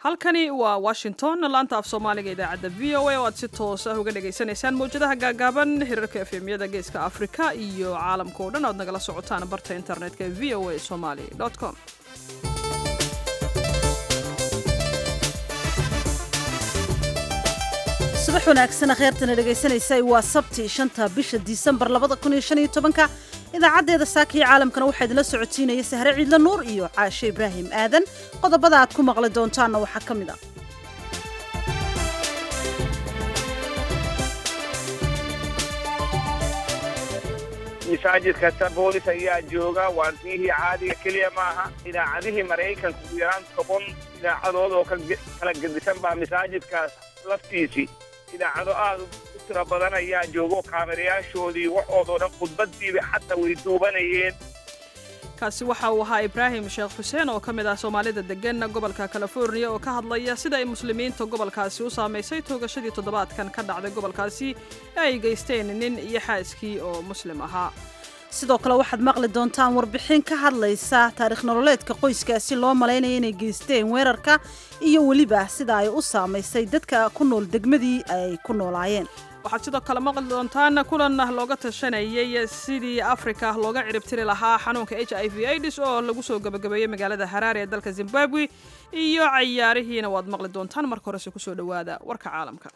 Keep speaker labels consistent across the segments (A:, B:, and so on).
A: halkani waa washington laanta af soomaaliga idaacadda v o a oo aad si toos ah uga dhagaysanaysaan mawjadaha gaagaaban hirarka efemyada geeska afrika iyo caalamka oo dhan oad nagala socotaan barta internetka ee v o a somali com
B: subax wanaagsan kheyrtana dhegaysanaysa waa sabti shanta bisha disembar labada kun iyo shan iyo tobanka idaacaddeeda saaka iyo caalamkana waxaa idinla socotiinaya sahre ciidla nuur iyo caashe ibraahim aadan qodobada aad ku maqli doontaanna waxaa ka mid a
C: masaajidkasta boolis ayaa jooga waantiyihii caadiga keliya maaha idaacadihii maraykanka ugu yaraan toban idaacadood oo kala gedisan baa masaajidkaas laftiisii idaacado aad u tira badan ayaa joogo kaamirayaashoodii waxoodoo dhan khudbaddiiba xataa way duubanayeen
A: kaasi waxa uu ahaa ibraahim sheekh xuseen oo ka mid ah soomaalida degan gobolka californiya oo ka hadlaya sida ay muslimiinta gobolkaasi u saamaysay toogashadii toddobaadkan ka dhacday gobolkaasi ee ay geysteen nin iyo xaaskii oo muslim ahaa
B: sidoo kale waxaad maqli doontaan warbixin ka hadlaysa taarikh nololeedka qoyskaasi loo malaynaya inay geysteen weerarka iyo weliba sida ay u saamaysay dadka ku nool degmadii ay ku noolaayeen
A: waxaad sidoo kale maqli doontaan kulan looga tashanayay sidii afrika looga ciribtiri lahaa xanuunka h i v aids oo lagu soo gabagabeeyey magaalada haraare ee dalka zimbabwe iyo cayaarihiina waad maqli doontaan marka horese kusoo dhowaada warka caalamka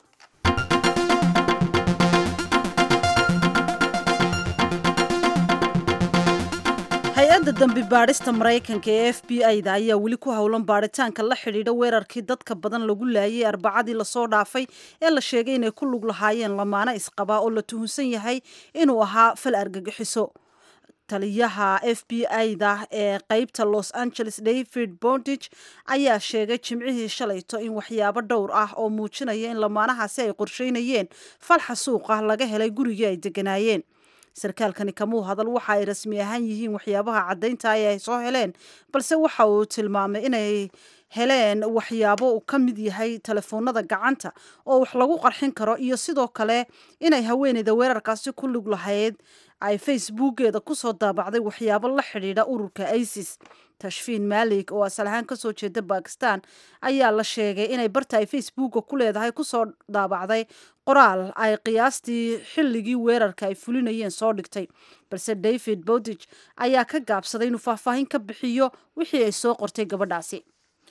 B: hay-adda dambi baadhista maraykanka ee f b i-da ayaa weli ku howlan baadhitaanka la xidhiidha weerarkii dadka badan lagu laayay arbacadii lasoo dhaafay ee la sheegay inay ku lug lahaayeen lamaano isqabaa oo la tuhunsan yahay inuu ahaa fal argagixiso taliyaha f b i-da ee qeybta los angeles david bondage ayaa sheegay jimcihii shalayto in waxyaabo dhowr ah oo muujinaya in lamaanahaasi ay qorsheynayeen falxa suuqa laga helay gurigii ay deganaayeen sarkaalkani kamuu hadal waxa ay rasmi ahaan yihiin waxyaabaha caddaynta ee ay soo heleen balse waxa uu tilmaamay inay heleen waxyaabo uu ka mid yahay telefoonada gacanta oo wax lagu qarxin karo iyo sidoo kale inay haweeneyda weerarkaasi ku lug lahayd ay facebookeeda kusoo daabacday waxyaabo la xidhiidha ururka isis tashfiin maalik oo asal ahaan kasoo jeeda bakistan ayaa la sheegay inay barta ay facebooka ku leedahay kusoo daabacday qoraal ay qiyaastii xilligii weerarka ay fulinayeen soo dhigtay balse david bowdich ayaa ka gaabsaday inuu faahfaahin ka bixiyo wixii ay soo qortay gabadhaasi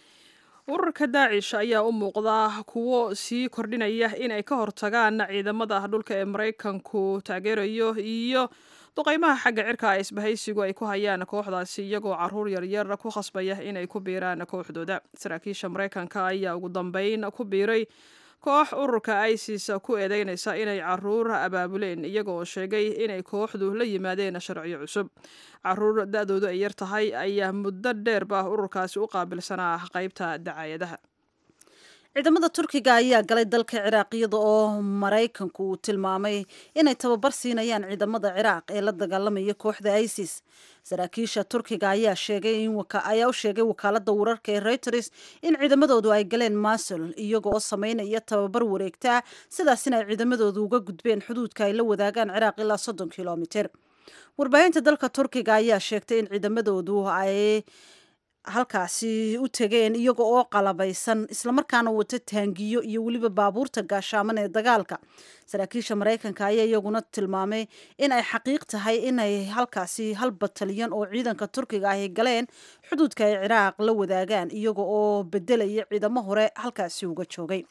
A: ururka daacish ayaa u muuqda kuwo sii kordhinaya in ay ka hortagaan ciidamada dhulka ee maraykanku taageerayo iyo duqeymaha xagga cirka ee isbahaysigu ay ku hayaan kooxdaasi iyagoo caruur yaryar ku khasbaya inay ku biiraan kooxdooda saraakiisha maraykanka ayaa ugu dambeyn ku biiray koox ururka isis ku eedeynaysa inay caruur abaabuleen iyaga oo sheegay inay kooxdu la yimaadeen sharciyo cusub caruur da-doodu ay yar tahay ayaa muddo dheerba ururkaasi u qaabilsanaa qeybta dacaayadaha
B: ciidamada turkiga ayaa galay dalka ciraaq iyada oo maraykanku uu tilmaamay inay tababar siinayaan ciidamada ciraaq ee la dagaalamaya kooxda isis saraakiisha turkiga ayaa sheegay ayaa u sheegay wakaalada wararka ee reuters in ciidamadoodu ay galeen masul iyaga oo sameynaya tababar wareegtaa sidaasina ay ciidamadoodu uga gudbeen xuduudka ay la wadaagaan ciraaq ilaa soddon kilomiter warbaahinta dalka turkiga ayaa sheegtay in ciidamadoodu ay halkaasi u tegeen iyaga oo qalabaysan islamarkaana wata taangiyo iyo weliba baabuurta gaashaaman ee dagaalka saraakiisha maraykanka ayaa iyaguna tilmaamay in ay xaqiiq tahay inay halkaasi hal batalyan oo ciidanka turkiga ahy galeen xuduudka ay ciraaq la wadaagaan iyaga oo bedelaya ciidamo hore halkaasi uga joogay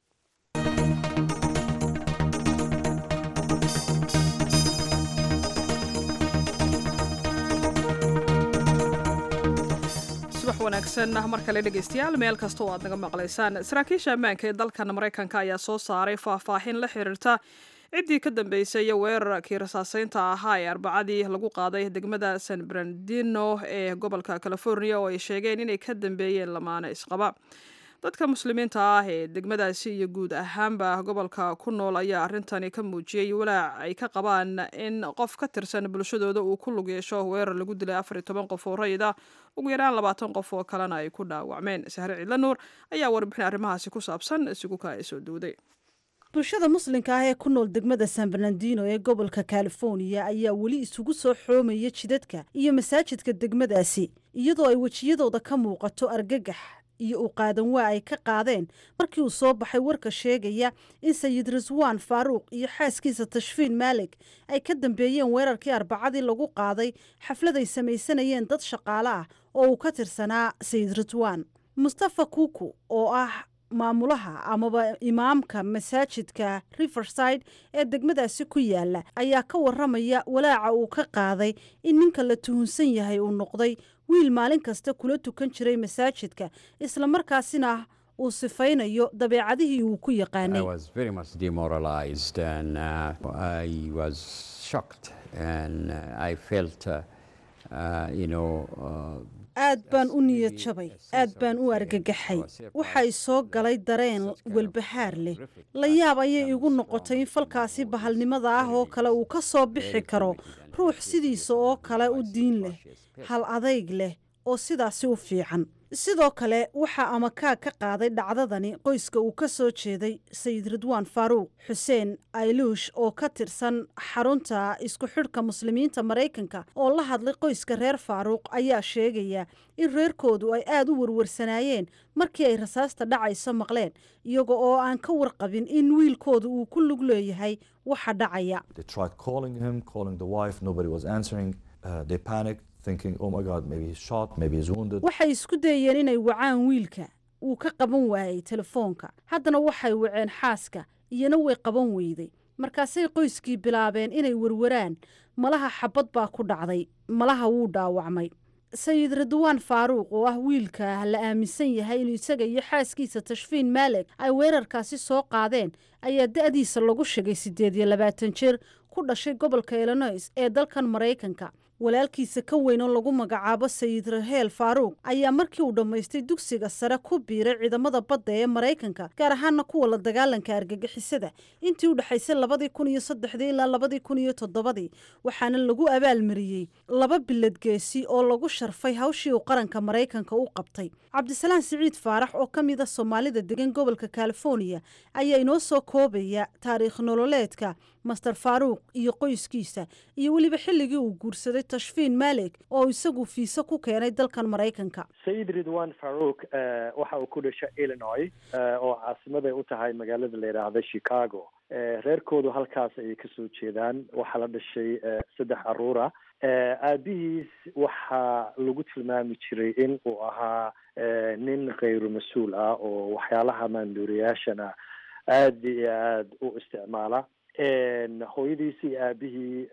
A: subax wanaagsan mar kale dhegaystayaal meel kasta oo aad naga maqlaysaan saraakiisha ammaanka ee dalkan maraykanka ayaa soo saaray faahfaahin la xiriirta ciddii ka dambeysay weerarkii rasaaseynta ahaa ee arbacadii lagu qaaday degmada san brandino ee gobolka california oo ay sheegeen inay ka dambeeyeen lamaano isqaba dadka muslimiinta ah ee degmadaasi iyo guud ahaanba gobolka ku nool ayaa arrintani ka muujiyey walaac ay ka qabaan in qof ka tirsan bulshadooda uu ku lug yeesho weerar lagu dilay afar iyo toban qof oo rayid ah ugu yaraan labaatan qof oo kalena ay ku dhaawacmeen sahre cidla nuur ayaa warbixin arrimahaasi ku saabsan isugu ka soo duuday
B: bulshada muslimka ah ee ku nool degmada san bernardino ee gobolka california ayaa weli isugu soo xoomaya jidadka iyo masaajidka degmadaasi iyadoo ay wejiyadooda ka muuqato argagax iyo u qaadan waa ay ka qaadeen markii uu soo baxay warka sheegaya in sayid raswaan faaruuq iyo xaaskiisa tashfiin maalig ay ka dambeeyeen weerarkii arbacadii lagu qaaday xaflad ay samaysanayeen dad shaqaale ah oo uu ka tirsanaa sayid raswaan mustafa kuku oo ah maamulaha amaba imaamka masaajidka riverside ee degmadaasi ku yaala ayaa ka waramaya walaaca uu ka qaaday in ninka la tuhunsan yahay uu noqday wiil maalin kasta kula tukan jiray masaajidka islamarkaasina uu sifaynayo dabeecadihii uu ku yaqaanay aad baan u niyad jabay aad baan u argagaxay waxay soo galay dareen welbahaar leh la yaab ayay igu noqotay in falkaasi bahalnimada ah oo kale uu ka soo bixi karo ruux sidiisa oo kale u diin leh hal adayg leh oo sidaasi u fiican sidoo kale waxaa amakaag ka qaaday dhacdadani qoyska uu ka soo jeeday sayid ridwaan faaruuq xuseen ayluush oo ka tirsan xarunta isku xidhka muslimiinta maraykanka oo la hadlay qoyska reer faaruuq ayaa sheegaya in reerkoodu ay aada u warwarsanaayeen markii ay rasaasta dhacayso maqleen iyaga oo aan ka warqabin in wiilkooda uu ku lug leeyahay waxa dhacaya waxay isku dayeen inay wacaan wiilka wuu ka qaban waayey telefoonka haddana waxay waceen xaaska iyana way qaban weyday markaasay qoyskii bilaabeen inay warwaraan malaha xabad baa ku dhacday malaha wuu dhaawacmay sayid ridwaan faaruuq oo ah wiilka la aaminsan yahay inuu isaga iyo xaaskiisa tashfiin maalig ay weerarkaasi soo qaadeen ayaa da-diisa lagu shigay siddeed iyo labaatan jeer ku dhashay gobolka illinois ee dalkan maraykanka walaalkiisa ka weyn oo lagu magacaabo sayid raheel faaruuq ayaa markii uu dhammaystay dugsiga sare ku biiray ciidamada badda ee maraykanka gaar ahaana kuwa la dagaalanka argagixisada intii u dhexaysay labadii kun iyo saddexdii ilaa labadii kun iyo toddobadii waxaana lagu abaalmariyey laba bilad geesi oo lagu sharfay hawshii uu qaranka maraykanka u qabtay cabdisalaan siciid faarax oo ka mid a soomaalida degan gobolka californiya ayaa inoo soo koobaya taariikh nololeedka master faaruuq iyo qoyskiisa iyo weliba xilligii uu guursaday tashfiin maalig oo isagu fiise ku keenay dalkan maraykanka
D: sayid ridwan faruuk waxa uu ku dhashay illinois oo caasimaday u tahay magaalada la yidhaahda chicago reerkoodu halkaas ayay kasoo jeedaan waxaa la dhashay saddex caruura aabihiis waxaa lagu tilmaami jiray in uu ahaa nin khayru mas-uul ah oo waxyaalaha maanduuriyaashana aada iyo aada u isticmaala hooyadiisi iyo aabihii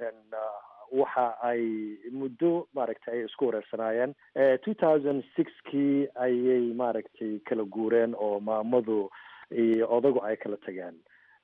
D: waxa ay muddo maaragtay ay isku wareersanaayeen two thousand sixkii ayay maaragtay kala guureen oo maamadu iyo odagu ay kala tageen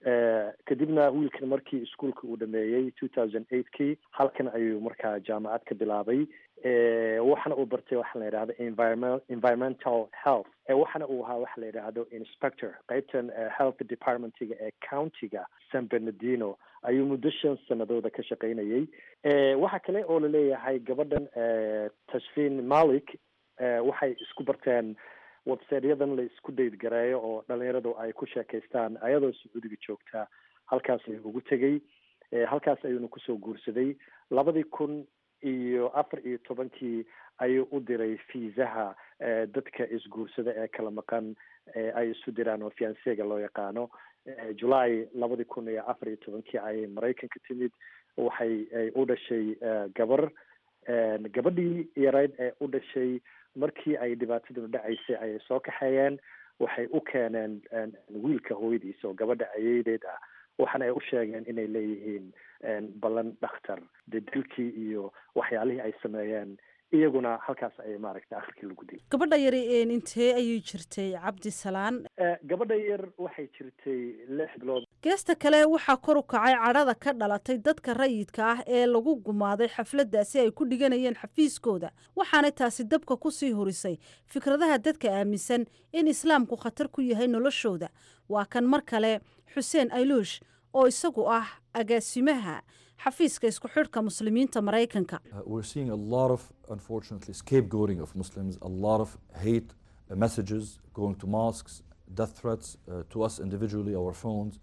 D: kadibna wiilkan markii iskuolka uu dhameeyey two thousand eightkii halkan ayuu markaa jaamacad ka bilaabay waxana uu bartay waxaa la yidhahda environment environmental health waxana uu ahaa waxa la yidhaahdo inspector qeybtan health departmentiga ee countiga san bernardino ayuu muddo shan sanadooda ka shaqaynayay waxa kale oo laleeyahay gabadhan tashfiin malik waxay isku barteen websiteyadan la isku daydgareeyo oo dhalinyaradu ay ku sheekaystaan ayadoo sacuudiga joogta halkaas ayuu ugu tegey halkaas ayuuna kusoo guursaday labadii kun iyo afar iyo tobankii ayuu u diray fiisaha dadka isguursada ee kala maqan ay isu diraan oo fiansega loo yaqaano july labadii kun iyo afar iyo tobankii ayay maraykanka timid waxay u dhashay gabar gabadhii yarayd ee u dhashay markii ay dhibaataduna dhacaysay ayay soo kaxeeyeen waxay u keeneen wiilka hooyadiisa oo gabadha ayeydeed ah waxaana ay u sheegeen inay leeyihiin ballan dhakhtar dee dilkii iyo waxyaalihii ay sameeyeen iyaguna halkaas ayay maaragtay akhirkii lagu dilay
B: gabadha yari intee ayay jirtay cabdisalaan
D: gabadha yar waxay jirtay lix bilood
B: geesta kale waxaa kor u kacay cadhada ka dhalatay dadka rayidka ah ee lagu gumaaday xafladdaasi ay ku dhiganayeen xafiiskooda waxaanay taasi dabka ku sii horisay fikradaha dadka aaminsan in islaamku khatar ku yahay noloshooda waa kan mar kale xuseen ayluush oo isagu ah agaasimaha xafiiska isku xidhka muslimiinta maraykanka
E: we're seeing a lot of unfortunately scapegoating of muslims a lot of hate uh, messages going to mosques death threats uh, to us individually our phones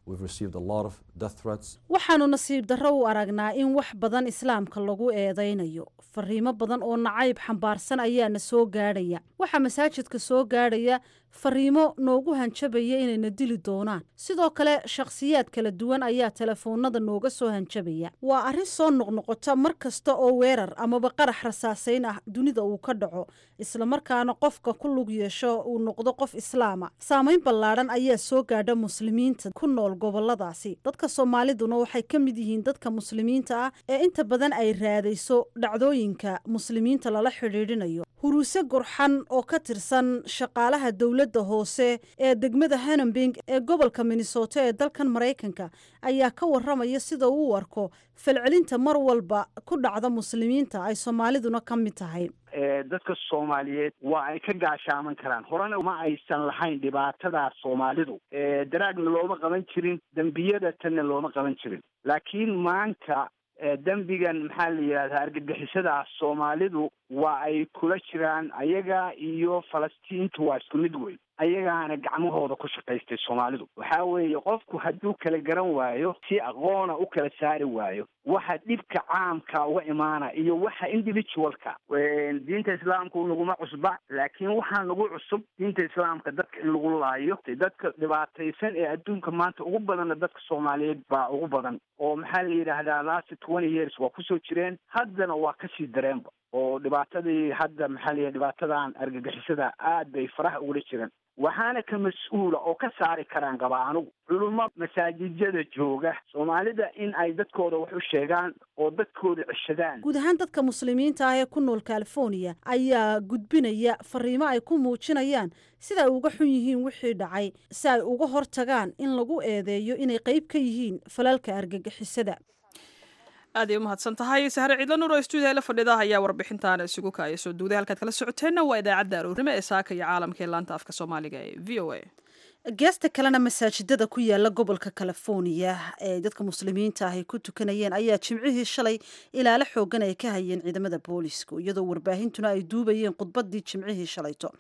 E: We've received a lot of death threats.
B: waxaanu nasiib darro u aragnaa in wax badan islaamka lagu eedaynayo fariimo badan oo nacayb xambaarsan ayaana soo gaadhaya waxaa masaajidka soo gaadhaya fariimo noogu hanjabaya inayna dili doonaan sidoo kale shakhsiyaad kala duwan ayaa telefoonada nooga soo hanjabaya waa arrin soo noqnoqota mar kasta oo weerar amaba qarax rasaasayn ah dunida uu ka dhaco islamarkaana qofka ku lug yeesho uu noqdo qof islaama saamayn ballaadhan ayaa soo gaadha muslimiinta ku nool goboladaasi dadka soomaaliduna waxay ka mid yihiin dadka muslimiinta ah ee inta badan ay raadayso dhacdooyinka muslimiinta lala xidhiidhinayo huruuse gurxan oo ka tirsan shaqaalaha dowladda hoose ee degmada hanambing ee gobolka minnesota ee dalkan maraykanka ayaa ka waramaya sida uu u arko falcelinta mar walba ku dhacda muslimiinta ay soomaaliduna ka mid tahay
F: dadka soomaaliyeed waa ay ka gaashaaman karaan horena ma aysan lahayn dhibaatadaas soomaalidu daraagna looma qaban jirin dembiyada tanna looma qaban jirin laakiin maanta dembigan maxaa la yidhahdaa argagixisadaas soomaalidu waa ay kula jiraan ayaga iyo falastiintu waa isku mid weyn ayagaana gacmahooda ku shaqaystay soomaalidu waxaa weeye qofku hadduu kala garan waayo si aqoona u kala saari waayo waxa dhibka caamka uga imaana iyo waxa individualka diinta islaamku naguma cusba laakiin waxaa nagu cusub diinta islaamka dadka in lagu laayo dadka dhibaataysan ee adduunka maanta ugu badanna dadka soomaaliyeed baa ugu badan oo maxaa la yidhaahdaa last twenty years waa kusoo jireen haddana waa kasii dareenba oo dhibaatadii hadda maxaa la yidhaha dhibaatadan argagixisada aad bay faraha ugula jireen waxaana ka mas-uula oo ka saari karaan qaba anugu culummo masaajijyada jooga soomaalida in ay dadkooda wax u sheegaan oo dadkooda ceshadaan
B: guud ahaan dadka muslimiinta ah ee ku nool california ayaa gudbinaya fariimo ay ku muujinayaan sida ay uga xun yihiin wixii dhacay si ay uga hortagaan in lagu eedeeyo inay qayb ka yihiin falalka argagixisada
A: aad ay u mahadsan tahay sahre ciidla nuur oo stuudiya la fadhida ayaa warbixintaana isugu kaaya soo duuday halkaad kala socoteenna waa idaacadda aroornimo ee saaka iyo caalamka ee laanta afka soomaaliga ee v o a
B: geesta kalena masaajidada ku yaala gobolka california ee dadka muslimiinta ah ay ku tukanayeen ayaa jimcihii shalay ilaalo xoogan ay ka hayeen ciidamada booliisku iyadoo warbaahintuna ay duubayeen khudbadii jimcihii shalayto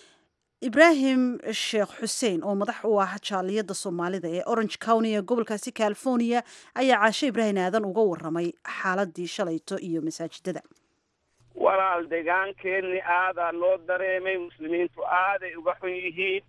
B: ibraahim sheekh xuseen oo madax u ah jaaliyadda soomaalida ee orange county ee gobolkaasi california ayaa caashe ibraahim aadan uga waramay xaaladii shalayto iyo masaajidada
C: walaal deegaankeenni aadaa loo dareemay muslimiintu aaday uga xun yihiin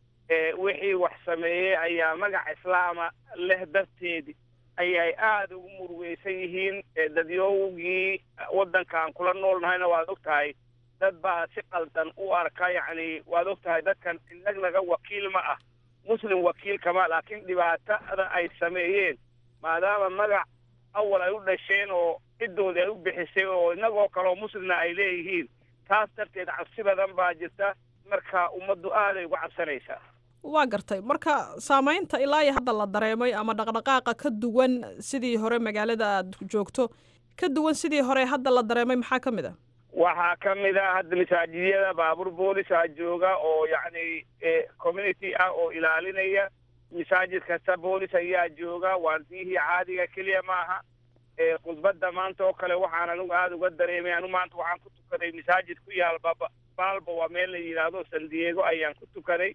C: wixii wax sameeyey ayaa magac islaama leh darteedi ayay aada ugu murugeysan yihiin dadyowgii waddankaan kula noolnahayna waad og tahay dad baa si qaldan u arka yacni waad og tahay dadkan inagnaga wakiil ma ah muslim wakiilkama laakiin dhibaatada ay sameeyeen maadaama magac awal ay u dhasheen oo ciddoodii ay u bixisay oo inagoo kaleo muslimna ay leeyihiin taas darteed cabsi badan baa jirta marka ummaddu aaday uga cabsanaysaa
A: waa gartay marka saamaynta ilaa iyo hadda la dareemay ama dhaqdhaqaaqa ka duwan sidii hore magaalada aad joogto ka duwan sidii hore hadda la dareemay maxaa ka mid a
C: waxaa ka mid a hadda masaajidyada baabuur boolisaa jooga oo yacni community ah oo ilaalinaya masaajid kasta boolis ayaa jooga waardiyihii caadiga keliya maaha khudbadda maanta oo kale waxaan anigu aada uga dareemay anigu maanta waxaan ku tukaday masaajid ku yaal baba baalba waa meel la yidhaahdo san diego ayaan ku tukaday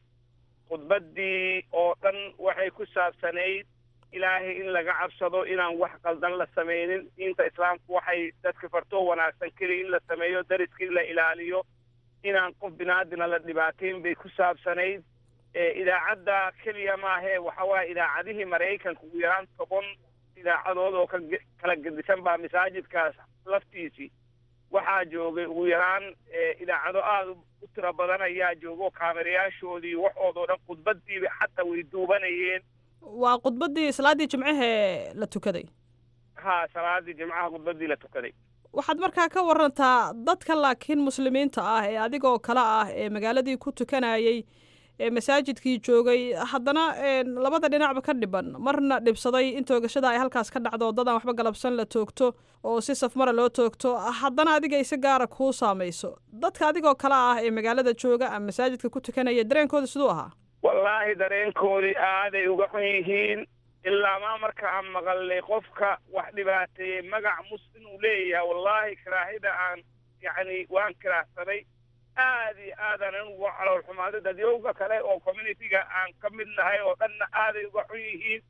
C: khudbaddii oo dhan waxay ku saabsanayd ilaahay in laga cabsado inaan wax qaldan la samaynin diinta islaamku waxay dadka fartoo wanaagsan keliya in la sameeyo dariskii la ilaaliyo inaan qof binaadina la dhibaateyn bay ku saabsanayd idaacadda keliya maahee waxa waaye idaacadihii maraykanka ugu yaraan toban idaacadood oo ka kala gedisan baa masaajidkaas laftiisii waxaa joogay ugu yaraan idaacado aada u tiro badan ayaa joogo kaamerayaashoodii waxoodoo dhan khudbadiiba xataa way duubanayeen
A: waa khudbaddii salaaddii jimcahee la tukaday
C: ha salaadii jimcaha khudbaddii la tukaday
A: waxaad markaa ka warantaa dadka laakiin muslimiinta ah ee adigoo kale ah ee magaaladii ku tukanayay ee masaajidkii joogay haddana labada dhinacba ka dhiban marna dhibsaday in toogashada ay halkaas ka dhacdo dadaan waxba galabsan la toogto oo si safmara loo toogto haddana adiga isi gaara kuu saamayso dadka adigoo kale ah ee magaalada jooga ama masaajidka ku tukanaya dareenkooda siduu ahaa
C: wallaahi dareenkoodii aaday uga xun yihiin ilaa maa marka aan maqalnay qofka wax dhibaateeyey magac muslim uu leeyahay wallaahi karaahida aan yacni waan karaahsaday aad iyo aadaan anugu calool xumaaday dadyowga kale oo communitiga aan ka mid nahay oo dhanna aaday uga xun yihiin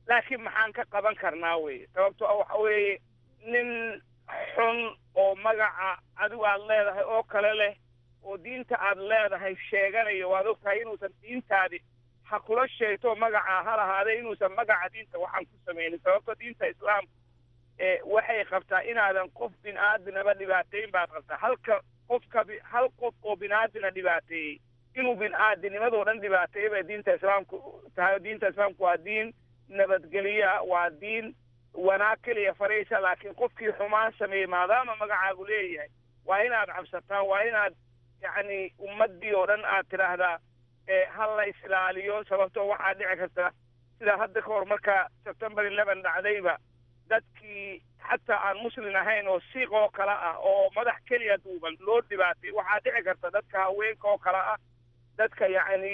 C: laakiin maxaan ka qaban karnaa weye sababto a waxa weeye nin xun oo magaca adigu aad leedahay oo kale leh oo diinta aad leedahay sheeganayo waad ogtahay inuusan diintaadi ha kula sheegto magaca ha lahaadee inuusan magaca diinta waxaan ku samaynin sababto diinta islaamka waxay qabtaa inaadan qof bin aadinaba dhibaateyn baad qabtaa halka qofka hal qof oo bin aadina dhibaateeyey inuu bin aadinimadoo dhan dhibaateeyey bay diinta islaamku tahay diinta islaamku waa diin nabadgelya waa diin wanaag keliya faraysa laakiin qofkii xumaan sameeyey maadaama magacaagu leeyahay waa inaad cabsataan waa inaad yacni ummaddii oo dhan aad tidhaahdaa ha la isilaaliyo sababtoo waxaa dhici karta sida hadda ka hor marka september eleven dhacdayba dadkii xataa aan muslin ahayn oo siiq oo kale ah oo madax keliya duuban loo dhibaatay waxaa dhici karta dadka haweenka oo kale ah dadka yacni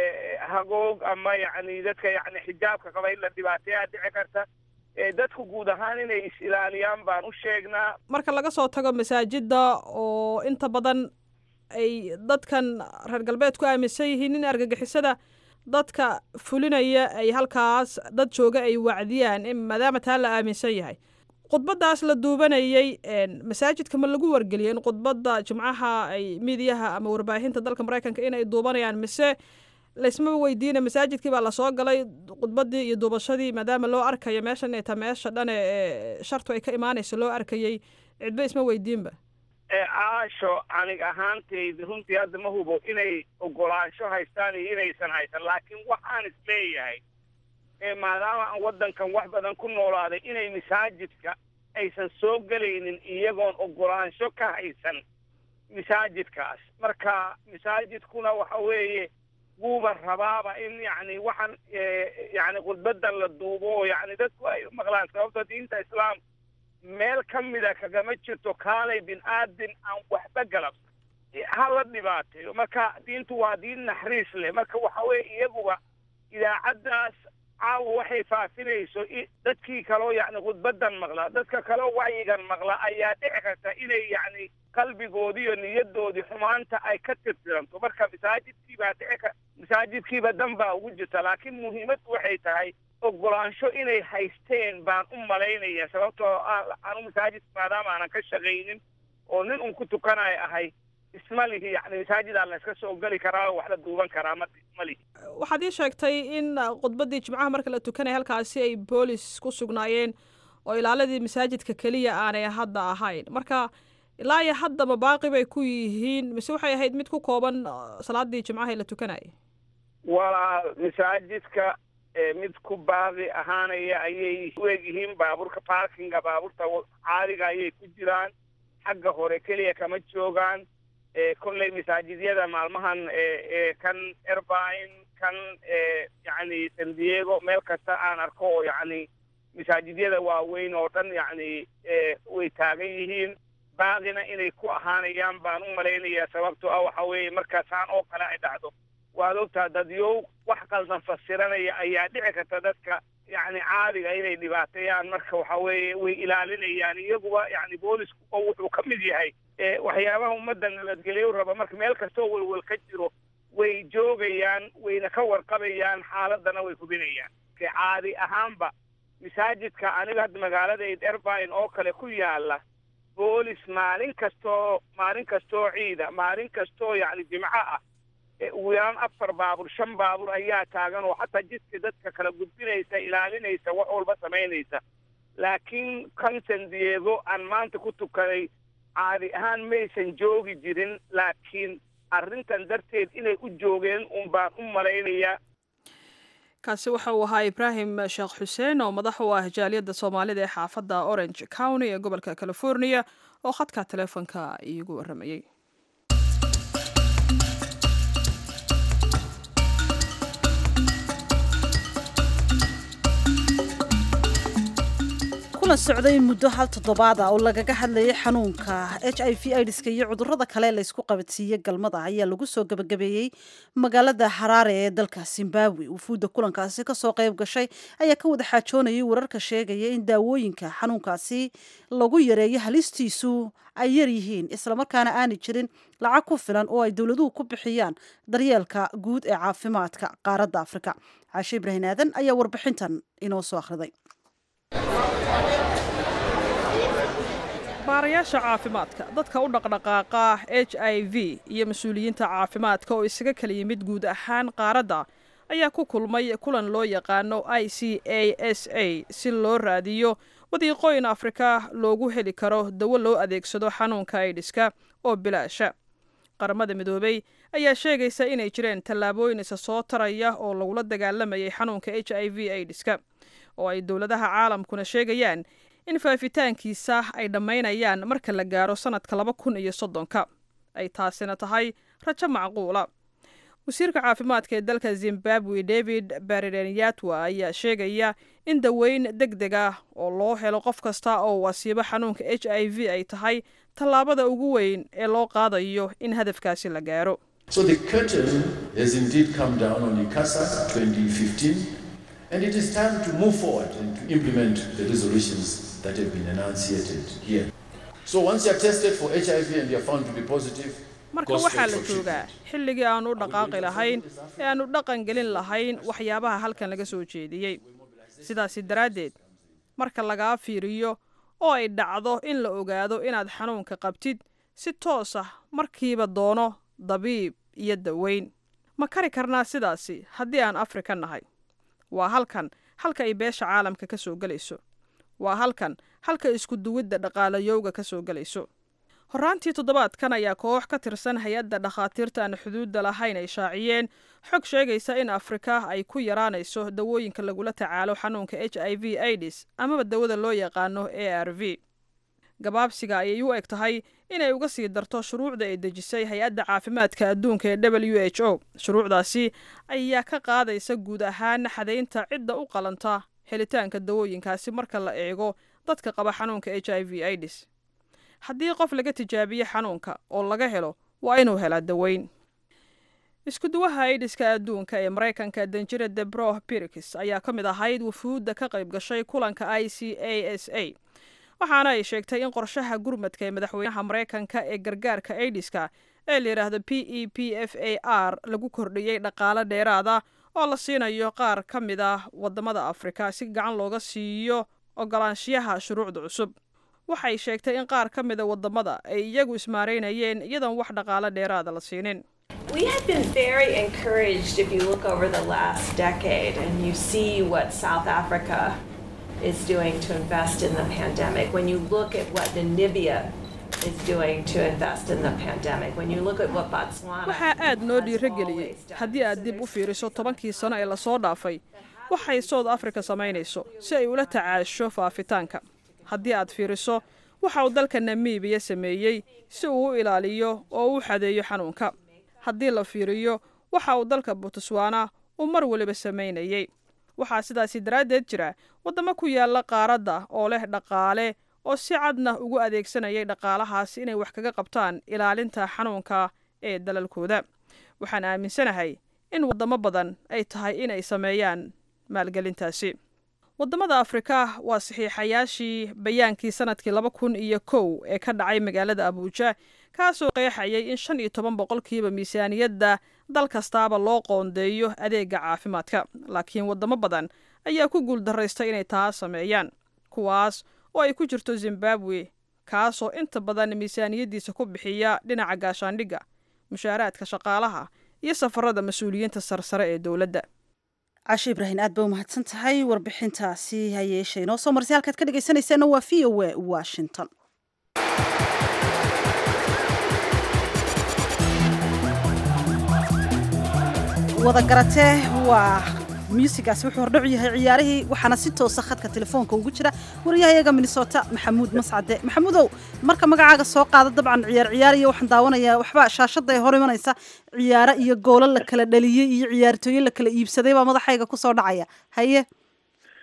C: hagoog ama yacni dadka yacni xijaabka qaba in la dhibaateeyaa dhici karta dadku guud ahaan inay is-ilaaliyaan baan u sheegnaa
A: marka laga soo tago masaajidda oo inta badan ay dadkan reer galbeed ku aaminsan yihiin in argagixisada dadka fulinaya ay halkaas dad jooga ay wacdiyaan maadaama taa la aaminsan yahay khudbaddaas la duubanayey masaajidka ma lagu wargeliyay in khudbadda jimcaha ay miidiyaha ama warbaahinta dalka maraykanka inay duubanayaan mise laysma weydiina masaajidkii baa lasoo galay khudbaddii iyo duubashadii maadaama loo arkayo meeshan inay ta meesha dhane ee shartu ay ka imaanayso loo arkayey cidba isma weydiinba
C: caasho anig ahaantayda runtii hadda ma hubo inay ogolaansho haystaan iyo inaysan haysan laakiin waxaan isleeyahay maadaama aan waddankan wax badan ku noolaaday inay masaajidka aysan soo gelaynin iyagoon ogolaansho ka haysan masaajidkaas marka masaajidkuna waxa weeye wuuba rabaaba in yacni waxaan yacni khudbadan la duubo oo yacni dadku ay maqlaan sababto diinta islaamka meel ka mida kagama jirto kaalay bin aadin aan waxba galabsan ha la dhibaateeyo marka diintu waa diin naxariis leh marka waxa weeye iyaguba idaacaddaas caawa waxay faafinayso dadkii kaloo yacni khudbadan maqla dadka kaloo wacyigan maqla ayaa dhici karta inay yacni qalbigoodii iyo niyadoodii xumaanta ay ka tirtiranto marka masaajidkiibaa dhici ka masaajidkiiba dan baa ugu jirta laakiin muhiimaddu waxay tahay ogolaansho inay haysteen baan u malaynaya sababtoo anu masaajid maadaama aanan ka shaqaynin oo nin un ku tukanayo ahay isma lihi yani masaajidaa la iska soo geli karaa oo wax la duuban karaa ma ma lihi
A: waxaad ii sheegtay in khudbaddii jimcaha marka la tukanaya halkaasi ay boolis ku sugnaayeen oo ilaaladii masaajidka keliya aanay hadda ahayn marka ilaa iyo hadda ma baaqi bay ku yihiin mise waxay ahayd mid ku kooban salaadii jimcaha la tukanayay
C: walaal masaajidka mid ku baaqi ahaanaya ayay u egyihiin baabuurka parkinga baabuurta caadiga ayay ku jiraan xagga hore keliya kama joogaan kolley masaajidyada maalmahan kan erbine kan yacni san diego meel kasta aan arko oo yacni masaajidyada waaweyn oo dhan yacni way taagan yihiin baaqina inay ku ahaanayaan baan u malaynayaa sababtoo ah waxa weeye markaasaan oo kale ay dhacdo waad ogtaa dadyow wax qaldan fasiranaya ayaa dhici karta dadka yacni caadiga inay dhibaateeyaan marka waxa weeye way ilaalinayaan iyaguba yacni boolisku oo wuxuu ka mid yahay waxyaabaha ummadda nabadgelyo raba marka meel kastoo welwel ka jiro way joogayaan wayna ka warqabayaan xaaladana way hubinayaan caadi ahaanba masaajidka aniga hadda magaaladayd erbine oo kale ku yaala boolis maalin kastoo maalin kastoo ciida maalin kastoo yacni jimco ah ugu yaraan afar baabuur shan baabuur ayaa taagan oo xataa jidka dadka kala gudbinaysa ilaalinaysa wax walba samaynaysa laakiin kan san diego aan maanta ku tukaday caadi ahaan maysan joogi jirin laakiin arrintan darteed inay u joogeen un baan u malaynayaa
A: kaasi waxa uu ahaa ibraahim sheekh xuseen oo madax u ah jaaliyadda soomaalida ee xaafadda orange county ee gobolka california oo khadka teleefonka iigu warramayey
B: kulan socday muddo hal toddobaada oo lagaga hadlayay xanuunka h i v idska iyo cudurada kale laysku qabadsiiyey galmada ayaa lagu soo gabagabeeyey magaalada haraare ee dalka zimbabwe wufuudda kulankaasi kasoo qayb gashay ayaa ka wada xaajoonayay wararka sheegaya in daawooyinka xanuunkaasi lagu yareeyo halistiisu ay yaryihiin islamarkaana aanay jirin lacag ku filan oo ay dowladuhu ku bixiyaan daryeelka guud ee caafimaadka qaaradda afrika caashe ibrahin aadan ayaa warbixintan inoo soo akhriday
A: baarayaasha caafimaadka dadka u dhaqdhaqaaqa h i v iyo mas-uuliyiinta caafimaadka oo isaga kala yimid guud ahaan qaaradda ayaa ku kulmay kulan loo yaqaano i c a s a si loo raadiyo wadiiqooyin afrika loogu heli karo dawo loo adeegsado xanuunka aidiska oo bilaasha qaramada midoobey ayaa sheegaysa inay jireen tallaabooyin isa soo taraya oo lagula dagaalamayay xanuunka h i v aidiska oo ay dowladaha caalamkuna sheegayaan in faafitaankiisa ay dhammaynayaan marka la gaaro sannadka laba kun iyo soddonka ay taasina tahay rajo macquula wasiirka caafimaadka ee dalka zimbabwe david barirenyatwa ayaa sheegaya in daweyn deg deg ah oo loo helo qof kasta oo wasiibo xanuunka h i v ay tahay tallaabada ugu weyn ee loo qaadayo in hadafkaasi la gaaro
G: So the curtain has indeed come down on ICASA 2015, and it is time to move forward and to implement the resolutions that have been enunciated here. So once you are tested for HIV and you are found to be positive,
A: marka waxaa la joogaa xilligii aan u dhaqaaqi lahayn ee aan u dhaqan gelin lahayn waxyaabaha halkan laga soo jeediyey sidaasi daraaddeed marka lagaa fiiriyo oo ay dhacdo in la ogaado inaad xanuunka qabtid si toos ah markiiba doono dabiib iyo daweyn ma kari karnaa sidaasi haddii aan afrika nahay waa halkan halka ay beesha caalamka ka soo gelayso waa halkan halka isku duwidda dhaqaalayowga ka soo gelayso horraantii toddobaadkan ayaa koox ka tirsan hay-adda dhakhaatiirta aan xuduudda lahayn ay shaaciyeen xog sheegaysa in afrika ay ku yaraanayso dawooyinka lagula tacaalo xanuunka h i v aids amaba dawada loo yaqaano a r v gabaabsiga ayay u eg tahay inay uga sii darto shuruucda ay dejisay hay-adda caafimaadka adduunka ee w h o shuruucdaasi ayaa ka qaadaysa guud ahaan xadaynta cidda u qalanta helitaanka dawooyinkaasi marka la eego dadka qaba xanuunka h i v aids haddii qof laga tijaabiye xanuunka oo laga helo waa inuu helaa daweyn iskuduwaha aidiska adduunka ee maraykanka danjira debro birkis ayaa ka mid ahayd wufuudda ka qayb gashay kulanka i c a s a waxaana ay sheegtay in qorshaha gurmadka ee madaxweynaha maraykanka ee gargaarka aidiska ee la yidhaahdo p e p f a r lagu kordhiyey dhaqaale dheeraada oo la siinayo qaar ka mid ah waddamada afrika si gacan looga siiyo ogolaanshiyaha shuruucda cusub waxay sheegtay in qaar ka mida waddamada ay iyagu ismaareynayeen iyadoon wax dhaqaale dheeraada la siinin
H: We have been very encouraged if you look over the last decade and you see what South Africa is doing to invest in the pandemic. When you look at what Namibia is doing to invest in the pandemic. When you look at what Botswana
A: waxaa aad noo
H: has
A: dhiirageliyey
H: always done.
A: haddii aad dib u fiiriso tobankii sano ee lasoo dhaafay waxay south africa samaynayso si ay ula tacaasho faafitaanka haddii aad fiiriso waxa uu dalka namibiya sameeyey si uu u ilaaliyo oo u xadeeyo xanuunka haddii la fiiriyo waxa uu dalka botswana uu mar waliba samaynayey waxaa sidaasi daraaddeed jira waddamo ku yaalla qaaradda oo leh dhaqaale oo si cadna ugu adeegsanayay dhaqaalahaas inay wax kaga qabtaan ilaalinta xanuunka ee dalalkooda waxaan aaminsanahay in waddamo badan ay tahay inay sameeyaan maalgelintaasi waddamada afrika waa saxiixayaashii bayaankii sanadkii laba kun iyo kow ee ka dhacay magaalada abuuja kaasoo qeexayay in shan iyo toban boqolkiiba miisaaniyadda dal kastaaba loo qoondeeyo adeega caafimaadka laakiin waddamo badan ayaa ku guuldaraystay inay taa sameeyaan kuwaas oo ay ku jirto zimbabwe kaasoo inta badan miisaaniyaddiisa ku bixiya dhinaca gaashaandhigga mushaaraadka shaqaalaha iyo safarada mas-uuliyiinta sarsare ee dowladda
B: cashe ibrahin aad ba umahadsan tahay warbixintaasi hayeeshe inoo soo marsay halkaad ka dhegaysanaysaana waa v o a washington wada garatee waa muusigaasi wuxuu hordhacu yahay ciyaarihii waxaana si toosa khadka telefoonka ugu jira wariyahayaga minnesota maxamuud mascade maxamuudow marka magacaaga soo qaada dabcan ciyaar ciyaar iyo waxaan daawanayaa waxba shaashada ay hor imanaysa ciyaaro iyo goolo la kala dhaliyey iyo ciyaartooyo la kala iibsaday baa madaxayga kusoo dhacaya haye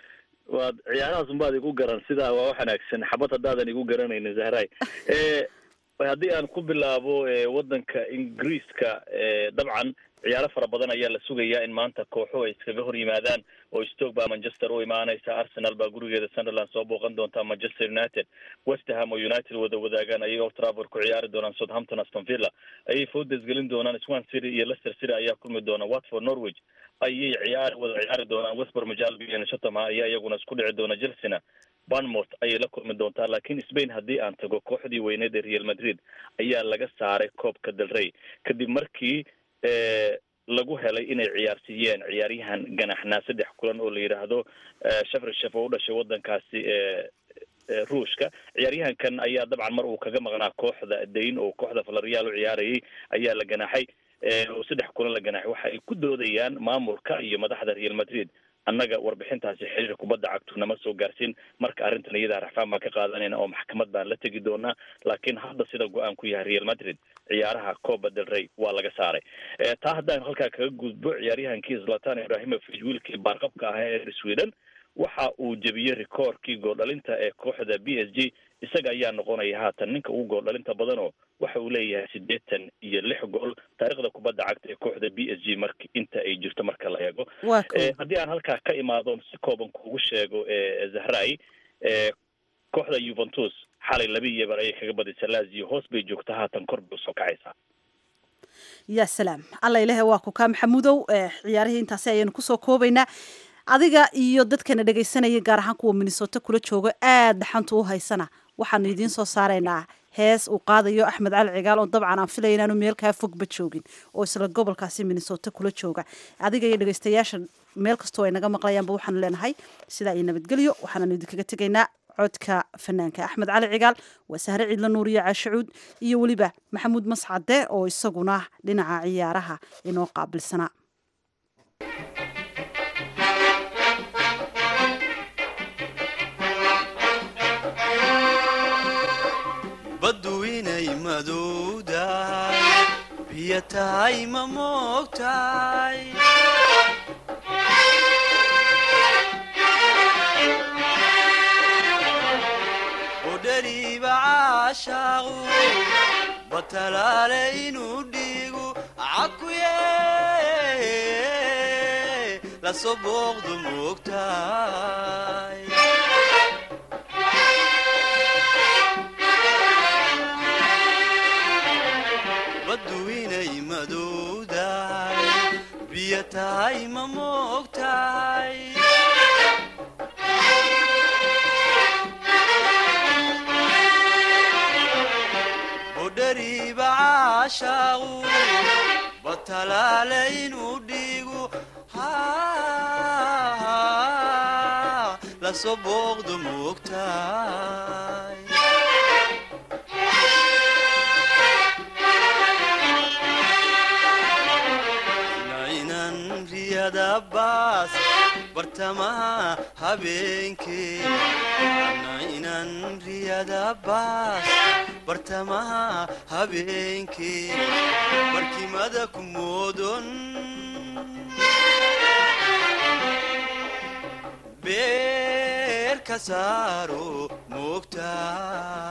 I: waad ciyaarahaas unbaad igu garan sidaa waa wax wanaagsan xabad haddaadan igu garanaynin zahray haddii aan ku bilaabo waddanka ingiriiska dabcan ciyaaro fara badan ayaa la sugayaa in maanta kooxo ay iskaga hor yimaadaan oo stoke baa manchester u imaanaysa arsenal baa gurigeeda sunderland soo booqan doonta manchester united westerham oo united wada wadaagaan ayay old trafford ku ciyaari doonaan southampton aston villa ayay foodes gelin doonaan swan city iyo leicester city ayaa kulmi doona watford norwich ayay ciyaar wada ciyaari doonaan westbor majalbi iyo shatama ayaa iyaguna isku dhici doona chelsea banmouth ayay la kulmi doontaa laakiin spain haddii aan tago kooxdii weyneed ee real madrid ayaa laga saaray koobka del rey kadib markii lagu helay inay ciyaarsiiyeen ciyaaryahan ganaxnaa saddex kulan oo la yidhaahdo shafrishef oo u dhashay waddankaasi ruushka ciyaaryahankan ayaa dabcan mar uu kaga maqnaa kooxda dayn oo kooxda valerial u ciyaarayay ayaa la ganaaxay oo saddex kulan la ganaaxay waxa ay ku doodayaan maamulka iyo madaxda real madrid annaga warbixintaasi xiriir kubadda cagtu nama soo gaarsiin marka arrintan iyadaa raxfaan baan ka qaadanayna oo maxkamad baan la tegi doonaa laakiin hadda sida go-aan ku yahay real madrid ciyaaraha coba del rey waa laga saaray taa haddaan halkaa kaga gudbo ciyaaryahankii zlatan ibrahimovic wiilkii baarqabka ahaa ee sweden waxa uu jebiyey rikoorkii gooldhalinta ee kooxda b s g isaga ayaa noqonaya haatan ninka ugu gooldhalinta badanoo waxa uu leeyahay siddeetan iyo lix gool taariikhda kubadda cagta ee kooxda b s g mark inta ay jirto marka la eego haddii aan halkaa ka imaado si kooban kuugu sheego zahrai kooxda yuventus xalay laba iyo bar ayay kaga badisay lazio hoos bay joogta haatan kor bay usoo kacaysaa
B: ya salaam alla ilahe waa ku kaa maxamuudow ciyaarihii intaasi ayaynu kusoo koobaynaa adiga iyo dadkana dhegaysanaya gaar ahaan kuwa minnesota kula joogo aad dhaxanta u haysana waxaanu idiin soo saaraynaa hees uu qaadayo axmed cali cigaal oo dabcan aan filaya inaanu meelkaa fogba joogin oo isla gobolkaasi minnesota kula jooga adiga iyo dhegaystayaasha meel kastoo ay naga maqlayaanba waxaanu leenahay sidaa iyo nabadgelyo waxaananu idinkaga tegaynaa codka fanaanka axmed cali cigaal waa sahre ciidla nuuriyo caashacuud iyo weliba maxamuud mascade oo isaguna dhinaca ciyaaraha inoo qaabilsanaa
J: baddu inay madowdahay biyo tahay ma moogtahay udhariiba caashaaqu batalaale inuu dhiigu cakuye lasoo booqdu moogtahay baddu inay madowdahay biyo tahay ma moogtahay budhariiba caashaaqu batalaale inuu dhiigu lasoo booqdu moogtahay baas bartamaha habeenkee inan riyada baas bartamaha habeenkee barkimada ku moodon beer ka saaro moogtaa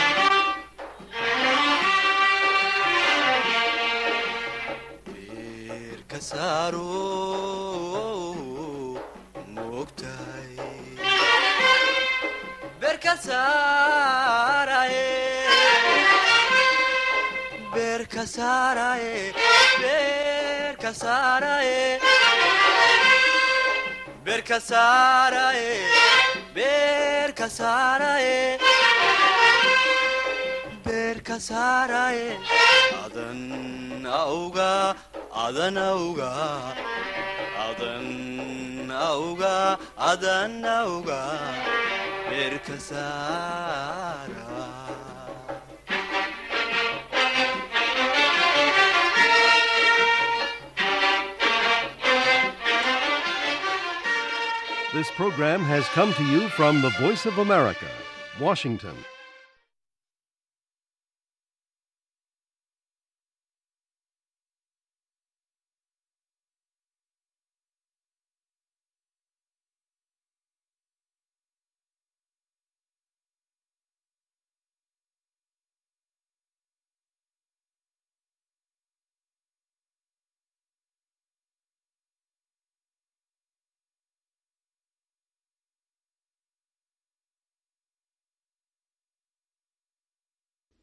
J: adan auga adan auga adan auga adan auga beerka saara
K: This program has come to you from the Voice of America, Washington.